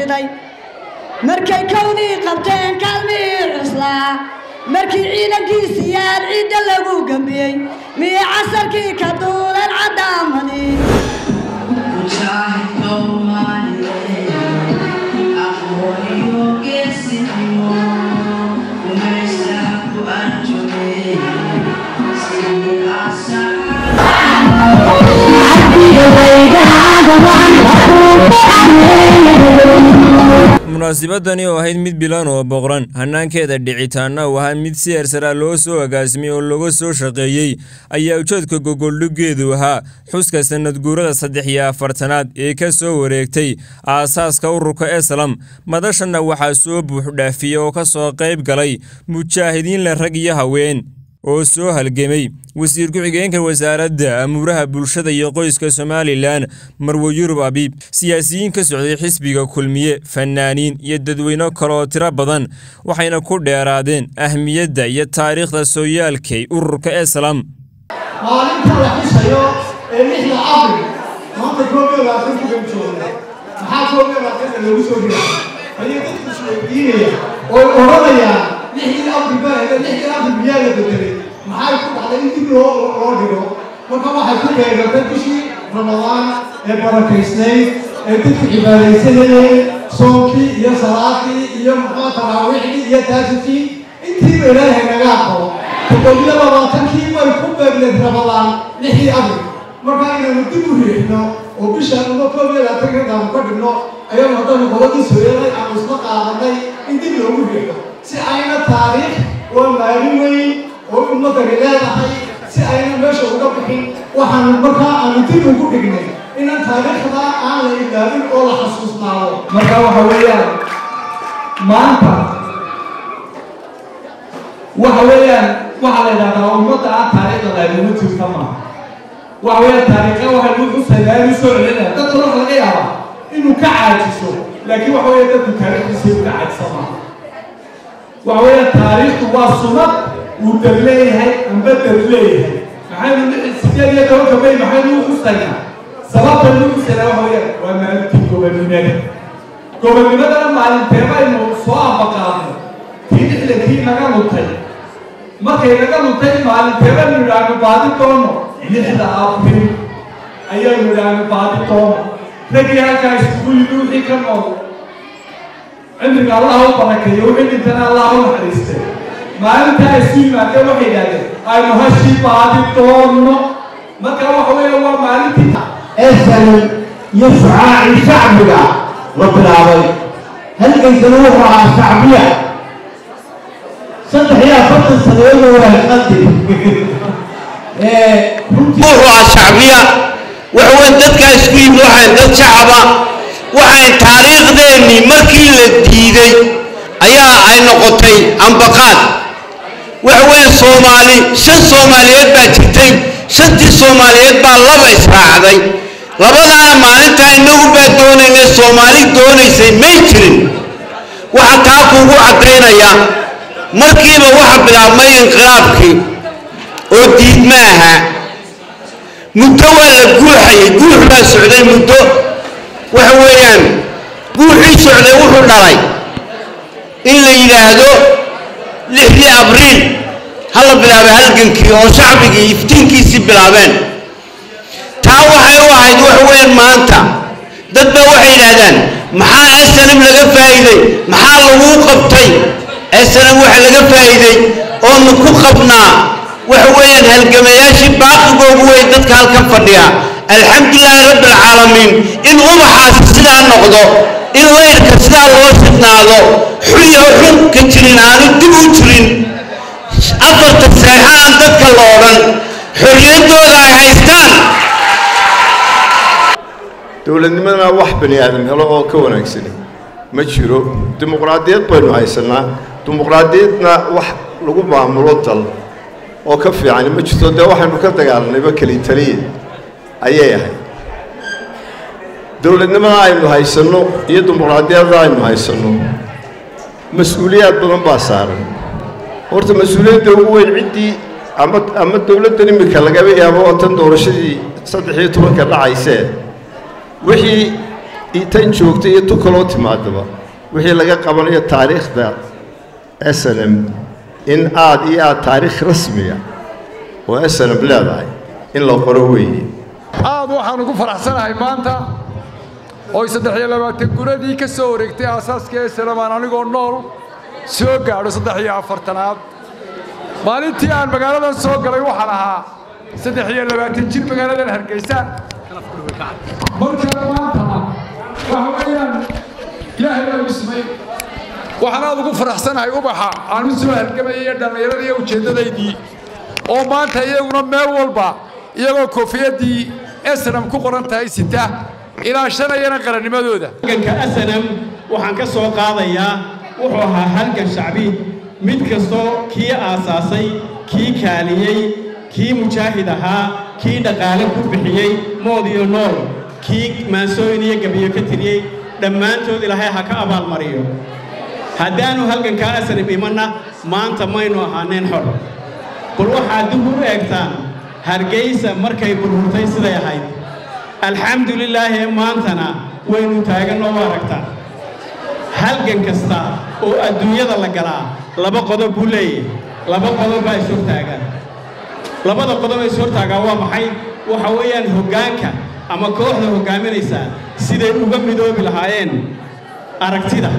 kayday markay kownii qabteen kaalmihii cuslaa markii ciidankiisiyaad ciidda lagu gambiyey miyay casarkii ka duuleen caddaamadii munaasabadani oo ahayd mid bilan oo boqran hanaankeeda dhicitaana u ahaa mid si eersaraa loo soo agaasimay oo laga soo shaqeeyey ayaa ujeedka gogoldhiggeedu ahaa xuska sanad guurada saddex iyo afartanaad ee ka soo wareegtay aasaaska ururka eslam madashana waxaa soo buuxdhaafiyey oo ka soo qayb galay mujaahidiin le rag iyo haween oo soo halgemay wasiir ku-xigeenka wasaaradda amuuraha bulshada iyo qoyska somalilan marwe yurub abiib siyaasiyiin ka socday xisbiga kulmiye fanaaniin iyo dadweyne kale oo tiro badan waxayna ku dheeraadeen ahmiyadda iyo taariikhda sooyaalkay ururka eslam maalinta la xusayo ee lixda abril maanta koob iyo labaatanka baan joognaa maxaa koob iyo labaatanka loogu soo dhiray ayay dadku isweydiinaya oo odhanayaan lixdii abril baa hele lixdii abril miyaa la bedelay maxay ku dhacday in dib loo loo dhigo marka waxay ku beegatay bishii ramadaan ee barakaysnayd ee dadku cibaadaysanayeen soonkii iyo salaadii iyo muxuu taraawiixdii iyo taajidkii intiiba ilaahay naga aqbalo todobiyo labaatankii bay ku beegneed ramadaan lixdii abril marka inaynu dib u riixno oo bishaan uma koob iyo labaatanka daanu ka dhigno ayagu haddanu gobadii sooyalay aanu isla qaadanay in dib loogu riixo si ayna taariikh waa maalin weyn oo ummadani leedahay si ayna meesha uga bixin waxaanu markaa aanu dib ugu dhignay inaan taariikhda aan la ilaabin oo la xasuusnaado marka waxa weeyaan maanta waxa weeyaan waxaa la yidhahdaa ummadda aan taariikhda laaguma jirta maaha waxa weeyaan taariikha waxay lagu xusaydaa inuu soo celinaya dadka waxa laga yaabaa inuu ka caajiso laakiin waxa weeya dadku taariikhdiisa u ka caajisa maaha waxa weeyaan taariikhdu waa sumad uu dar leeyahay amba dar leeyahay maxaynu sideed iyo tobanka may maxaynu u xusaynaa sababta lagu xusaynaa waxa weeyaan waa maalintii gobonnimada gobonnimadana maalinteebaynu soo ambaqaadno tii lixdankii naga luntay markay naga luntay maalinteebanu idhaahno baadi doono lixda abril ayaynu idhaahno baadi doono raggii halkaa iskugu yimi wixii ka nool cimriga allaha u barakeeyo wixii dhintana allaha u naxariistay maalintaa isu yimaadeen waxay yidhahdeen aynu hashii baadi doono marka waxa weeya waa maalintii eesanin iyo shucaacii shacbiga la bilaabay halgaysana wuxuu ahaa shacbiya saddex iyo afartan sanadood waa qadi wuxuu ahaa shacbiya waxaweyn dadkaa isku yimid waxayn dad shacaba waxayn taariikhdeennii markii la diiday ayaa ay noqotay ambaqaad waxaweyn soomaali shan soomaaliyeed baa jirtay shantii soomaaliyeed baa laba israacday labadaana maalintaa inagu baa doonaynay soomaali doonaysay may jirin waxaa taa kuugu caddaynaya markiiba waxa bilaabmay inqilaabkii oo diidma ahaa muddo waa la guuxayay guux baa socday muddo waxa weeyaan guuxii socday wuxuu dhalay in la yidhaahdo lixdii abriil ha la bilaabay halgankii oo shacbigii iftiinkiisii bilaabeen taa waxay u ahayd waxa weeyaan maanta dad baa waxay yidhaahdaan maxaa snm laga faa'iiday maxaa laguu qabtay snm waxa laga faa'iiday oonu ku qabnaa waxa weeyaan halgamayaashii baaqigoogu wey dadka halkan fadhiya alxamdulilaahi rabbi alcaalamiin in ubaxaasi sidaa noqdo in laydhka sidaa loo shidnaado xulyo xun ka jirin aanu dib u jirin afarta seexa aan dadka la odhan xorriyaddooda ay haystaan dowladnimadana wax bani aadam helo oo ka wanaagsani ma jiro dimuqraadiyad baynu haysanaa dimuqraadiyadna wax lagu maamulo dal oo ka fiicani ma jirto dee waxaynu ka dagaalanayba keli taliya ayay ahayd dowladnimada aynu haysanno iyo dimuqraadiyadda aynu haysanno mas-uuliyaad badan baa saaran horta mas-uuliyadda ugu weyn ciddii ama ama dowladdan iminka lagaba yaabo oo tan doorashadii saddex iyo tobanka dhacaysee wixii tan joogta iyo tu kaloo timaadaba wixii laga qabanayo taariikhda snm in aad iyo aad taariikh rasmiga oo snm leedahay in la qoro weeye aad waxaan ugu faraxsanahay maanta oy saddex iyo labaatan guradii ka soo wareegtay aasaaska snm aan anigoo nool soo gaadho saddex iyo afartanaad maalintii aan magaaladan soo galay waxaan ahaa saddex iyo labaatan jir magaaladan hargeysa markaa maantana waxa weeyaan ilaahay baa igu simay waxaan aad ugu faraxsanahay ubaxa aan u soo halgamayay iyo dhallinyarada iyo ujeeddadaydii oo maanta iyaguna meel walba iyagoo koofiyaddii snam ku qoran tahay sita ilaashanayana qarannimadooda halganka snm waxaan ka soo qaadayaa wuxuu ahaa halgan shacbi mid kastoo kii aasaasay kii kaaliyey kii mujaahid ahaa kii dhaqaale ku bixiyey mood iyo nool kii maansooyin iyo gabiyo ka tiriyey dhammaantood ilaahay ha ka abaalmariyo haddaannu halgankaa asnam imanna maanta maynu ahaaneen xor bal waxaad dib u eegtaan hargaysa markay burburtay siday ahayd alxamdu lilaahi maantana waynu taaganoo u aragtaa halgan kasta oo adduunyada la galaa laba qodob buu leeyahy laba qodob baa is hortaagaan labada qodob ee is hortaagaa waa maxay waxa weeyaan hoggaanka ama kooxda hoggaaminaysa siday uga midoobi lahaayeen aragtida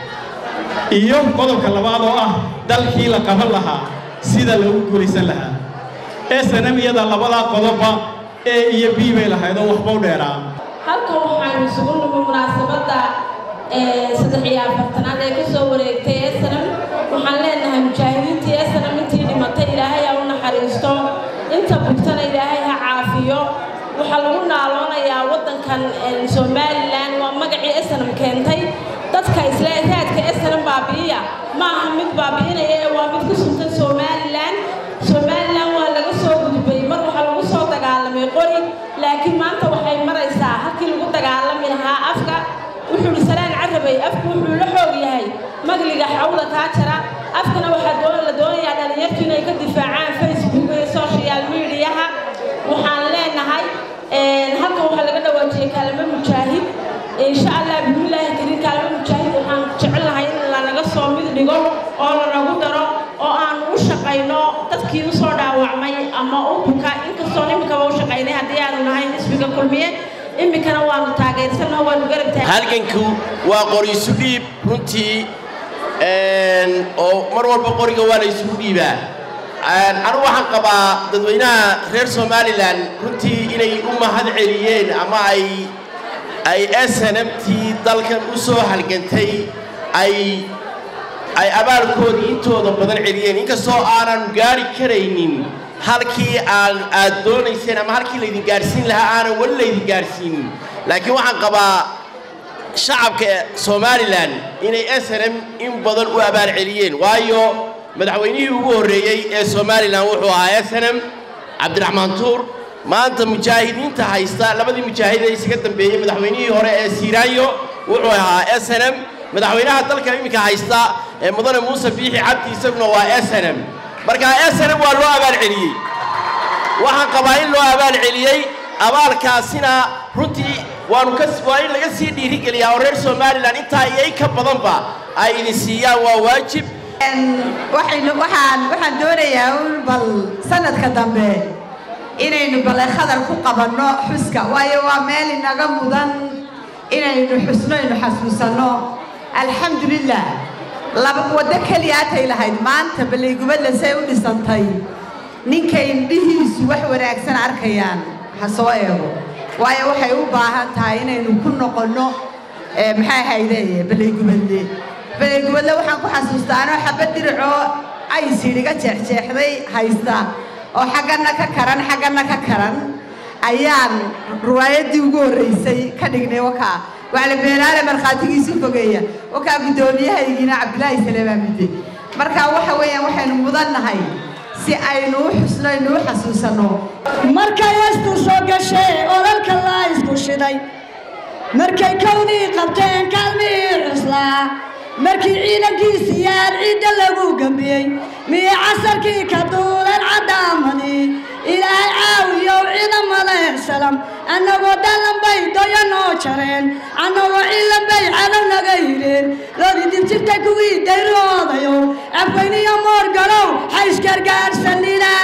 iyo qodobka labaad oo ah dalkii la qaban lahaa sida lagu guulaysan lahaa snm iyada labadaa qodobba e iyo b bay lahayd oo waxba u dheeraa halkan waxaanu isugu nimi munaasabadda saddex iyo afartanaad ee ka soo wareegtay snm waxaan leenahay mujaahidiintii snm intii dhimatay ilaahay ha u naxariisto inta bugtana ilaahay ha caafiyo waxaa lagu naaloonayaa waddankan somalilan waa magacii snm keentay dadka isle raadka snm baabi'iya ma aha mid baabi'inaya ee waa mid ku suntan somalilan somalilan waa laga soo gudbay mar waxaa lagu soo dagaalamay qori laakiin maanta waxay maraysaa halkii lagu dagaalami lahaa afka wuxuu hi salaan carabay afku wuxuu la xoog yahay magliga xawda kaa jara afkana waxaa la doonayaa dhallinyartu inay ka difaacaan facebook iyo social mediaha waxaan leenahay halkan waxaa laga dhawaajiyey kaalmo mujaahid insha allah bismillaahi kariim kaalmo mujaahid waxaan jecel lahay in lanaga soo mid dhigo oo lanagu daro oo aan u shaqayno dadkii u soo dhaawacmay ama u buka inkastoo iminkaba u shaqaynay haddii aanu nahay xisbiga kulmiye iminkana waanu taageersanno waanu garab taag halganku waa qoriisu dhiib runtii oo mar walba qoriga waa la isugu dhiibaa anigu waxaan qabaa dadweynaha reer somalilan runtii inay u mahad celiyeen ama ay ay snmtii dalkan u soo halgantay ay ay abaalkoodii intooda badan celiyeen inkastoo aanan gaari karaynin halkii aan aad doonayseen ama halkii laydin gaadhsiin lahaa aanan weli laydin gaadhsiinin laakiin waxaan qabaa shacabka somalilan inay snm in badan u abaal celiyeen waayo madaxweynihii ugu horreeyey ee somalilan wuxuu ahaa snm cabdiraxmaan tuur maanta mujaahidiinta haysta labadii mujaahid ee isaga dambeeyey madaxweynihii hore ee siiraayo wuxuu ahaa snm madaxweynaha dalka iminka haysta ee mudane muuse biixi cabdi isaguna waa snm marka snm waa loo abaal celiyey waxaan qabaa in loo abaal celiyey abaalkaasina runtii waanu ka waa in laga sii dhiirigeliyaa oo reer somalilan intaa iyo in ka badanba ay idin siiyaan waa waajib waxaynu waxaan waxaan doonayaa un bal sanadka dambe inaynu bale khadar ku qabanno xuska waayo waa meel inaga mudan inaynu xusno aynu xasuusanno alxamdulilah laba waddo keliyaatay lahayd maanta baleygubadla say u dhisantay ninkay indhihiisu wax wanaagsan arkayaan ha soo eego waayo waxay u baahan tahay inaynu ku noqonno maxay hayde baleygubadle baleygubadle waxaan ku xasuustaa anoo xabad diricoo aysidhiga jeexjeexday haysta oo xaggana ka karan xaggana ka karan ayaan riwaayaddii ugu horraysay ka dhignay wakaa wacli beenaale markhaatigiisu fogeeya wakaa guddoomiyahaygina cabdilaahi saleebaa midde marka waxa weeyaan waxaynu mudannahay si aynu u xusno aynu u xasuusanno markay hestu soo gashee odalka laa isku shiday markay kownii qabteen kaalmihii cuslaa markii ciidankiisiyaan ciidda lagu gambiyey miyay casarkii ka duuleen caddaamadii ilaahay caawiyow ciidamada salam annagoo dhalan bay doyo noo jareen annagoo ciilan bay cadow naga yidheen loodi dibjirta kuwii dayroodayo afweyniyo moorgalow haysgargaarsanina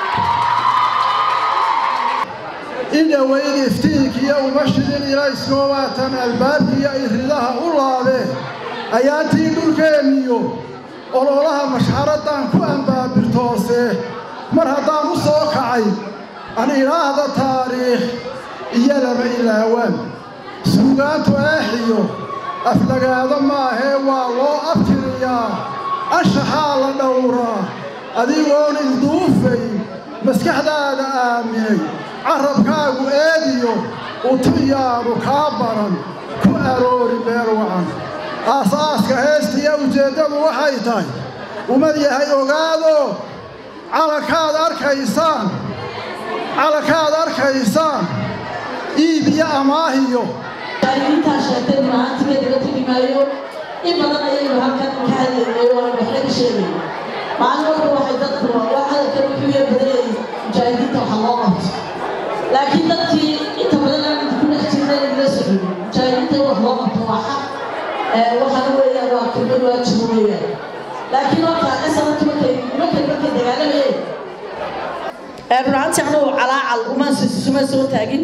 indhoweyn iftiinkiyo uma shidin ilayskoo waatan albaabkiyo iridaha u laabee ayaantii dhulkeenniyo ololaha mashxaraddaan ku ambaabirtoosee mar haddaan u soo kacay an idhaahda taariikh iyo lama ilaawaan suugaantu eexiyo aflagaado maahee waa loo abtiriyaa anshaxaa la dhowraa adigoon ilduufay maskaxdaada aaminay carrabkaagu eediyo utuyaanu kaa baran ku aroori meel wacan aasaaska heestiya ujeeddadu waxay tahay umad yahay ogaado calankaad arkaysaan calankaad arkaysaan iib iyo amaahiyo intaa sheegtay maanta kadaba tegi maayo in badan ayaynu halkan ka hadlaynay oo aynu waxna ka sheegay maalin walba waxay dadku waa hadalkan wuxuu yar badanyay mujaahidiinta waxa loo qabto laakiin dadkii inta badan aan inta ku dhex jirnay inagala socon mujaahidiinta wax loo qabto waa xaq waxaana weeyaan waa kelmad waajibo weeyaan laakiin horta asanadki markay markay markay dagaalamayeen runaantii anugu calaacal uma suma soo taagin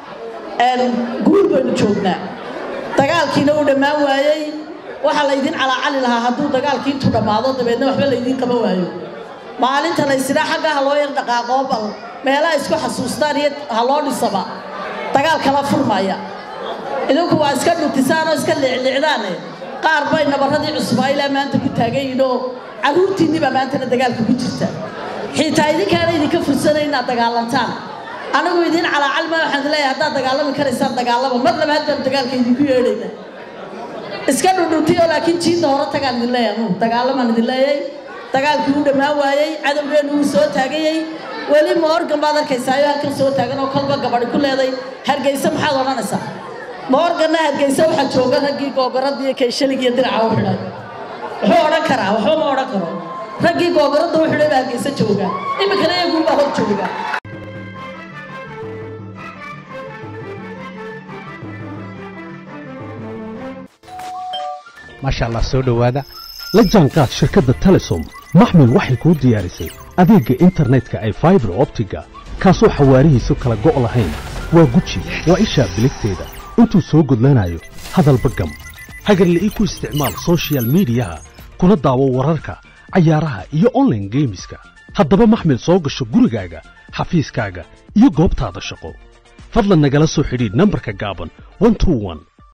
guul baynu joognaa dagaalkiina uu dhammaan waayey waxaa laydin calaacali lahaa hadduu dagaalkii intuu dhammaado dabeedna waxba laydin qaban waayo maalinta laysidhaa xagga ha loo yar dhaqaaqoo bal meelaha isku xasuustaan iyo ha loo dhisaba dagaal kala furmaya idinku waa iska dhutisaan oo iska liicliicdaane qaar bay nabarradii cusbaa ilaa maanta ku taagan yihiin oo carruurtiinniibaa maantana dagaalka ku jirta xitaa idinkaana idinka fursanay inaad dagaalantaan anigu idin calaacalma waxaan leeyahay haddaad dagaalami karaysaan dagaalama mar labaad baan dagaalka idinku yeedhayna iska dhudhuntiyo laakiin jiidda hore tagaan idin leeyahay anugu dagaalamaan idin leeyahay dagaalkii uu dhammaan waayey cadowgeennu wuu soo taagayey weli moorgan baad arkaysaayo halkan soo taagan oo kolba gabadhi ku leeday hargeysa maxaad odhanaysaa moorganna hargeysa waxaa jooga raggii googaradda iyo kayshalig iyo diraca u xidhay wuxuu odhan karaa waxba ma odhan karo raggii googaradda u xidhay baa hargeysa jooga iminkana iyaguunbaa hor jooga maasha allah soo dhowaada la jaanqaad shirkadda telesom maxmil waxay kuu diyaarisay adeegga internetka ay faibar optiga kaasoo xawaarihiisu kala go' lahayn waa guji waa ishaa biligteeda intuu soo gudlanayo hadalba gam hagarla'ii ku isticmaal sochial midiyaha kuna daawo wararka cayaaraha iyo onlaine geemiska haddaba maxmil soo gasho gurigaaga xafiiskaaga iyo goobtaada shaqo fadlan nagala soo xidhiidh nambarka gaaban